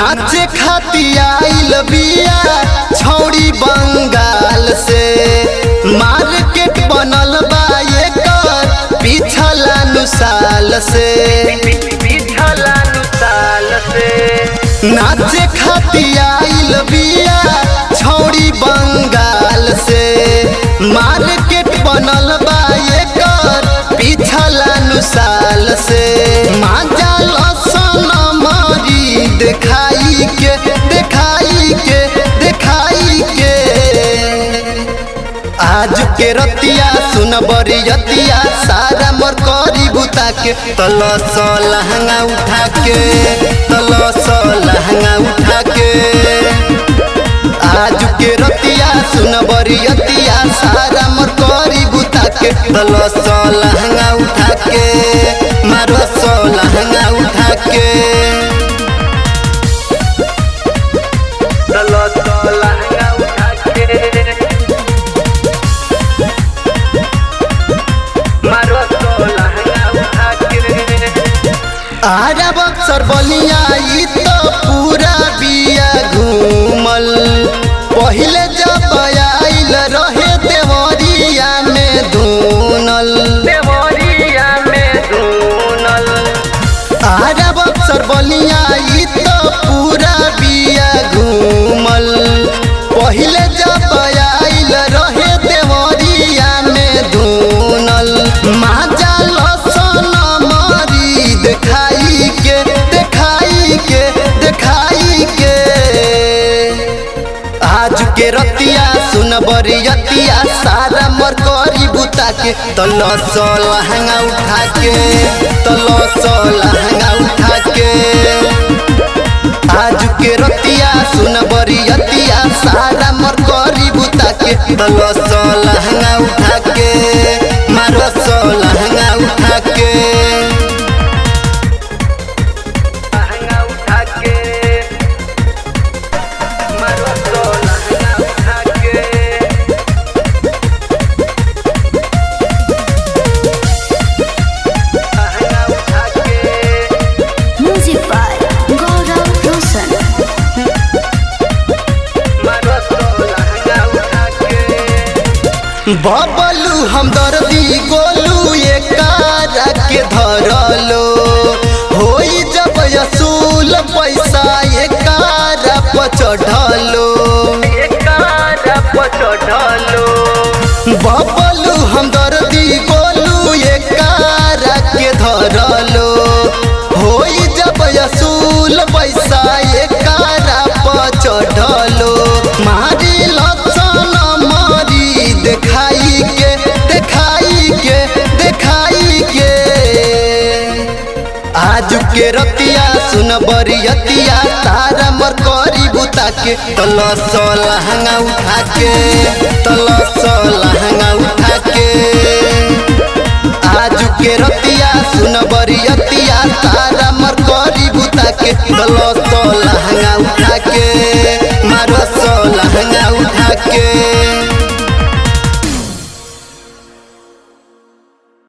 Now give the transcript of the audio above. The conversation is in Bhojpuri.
नाचे खाती आइल बिया छौड़ी बंगाल से मार्केट बनल बा एकर पिछला नु साल से पिछला नु साल से नाचे खाती आइल बिया छौड़ी बंगाल से मार्केट बनल बा एकर पिछला नु साल से माजा लसन मारी देखाई के देखाई के देखाई के आज के रतिया सुन बरियतिया सारा मोर करी बुता के तलस लहंगा उठा के तलस लहंगा उठा के आज के रतिया सुन बरियतिया सारा मोर करी बुता के तलस लहंगा उठा के मारो सो लहंगा उठा के चलो तो लहंगा उठा के मारो तो लहंगा उठा के आरा बक्सर बलिया ई तो पूरा बिया घूमल पहिले जब आइल रहे देवरिया में धुनल देवरिया में धुनल आरा बक्सर बलिया ई तो पूरा बिया घूमल पहिले जब आइल रहे देवरिया में धुनल माजा लसन मारी देखाई के देखाई के देखाई के आज के रतिया सुन बरियतिया सारा मर करी बुता के तलस लहंगा उठा के तलस लहंगा उठा के आज के रतिया सुन बरियतिया सारा मर करी बुता के तलस लहंगा उठा के मारो सो लहंगा उठा के लहंगा उठा के मारो तो लहंगा उठा के लहंगा उठा के Music by Gaurav Roshan. मारो तो लहंगा उठा के बबलू हम दर्दी गोलू एकारा के धरलो होई जब असूल पैसा एकारा पचढ़लो एकारा पचढ़लो बबलू हम दर्दी गोलू एकारा के धरलो होई जब असूल पैसा एकारा पचढ़लो मारी लसन मारी देखाई के देखाई के देखाई के आज के रतिया सुन बरियतिया तारा मर करी बुता के तलस लहंगा उठा के तलस लहंगा उठा के आज के रतिया सुन बरियतिया तारा मर करी बुता के तलस